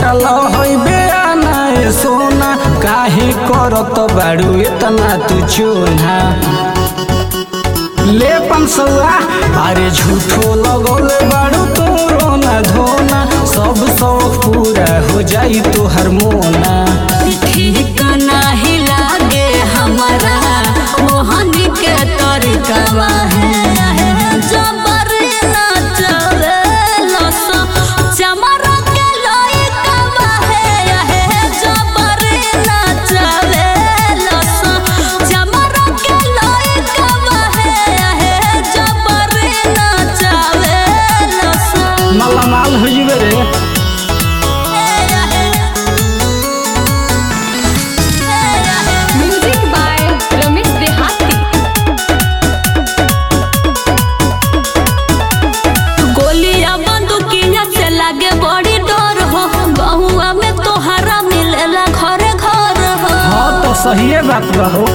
पटल होइ बेआना ए सोना काहे करत बाड़ू इतना तू चोना ले पंसौआ अरे झूठो लगौले बाड़ू तोरो ना धोना सब शौक पूरा हो जाई तोहर मोना ठीक नाही लागे हमारा मोहन के तरीका है जबर नाचवे लसो चमरा के लइका है जबर नाचवे लसो चमरा के लइका है जबर नाचवे लसो मालामाल हो जिबे रे म्यूजिक बाय रमेश देहाती गोलियां बंदूकिया से लागे बड़ी डर हो बहुआ में तोहरा मिलेला घरे घर हो हाँ तो सही बात बा हो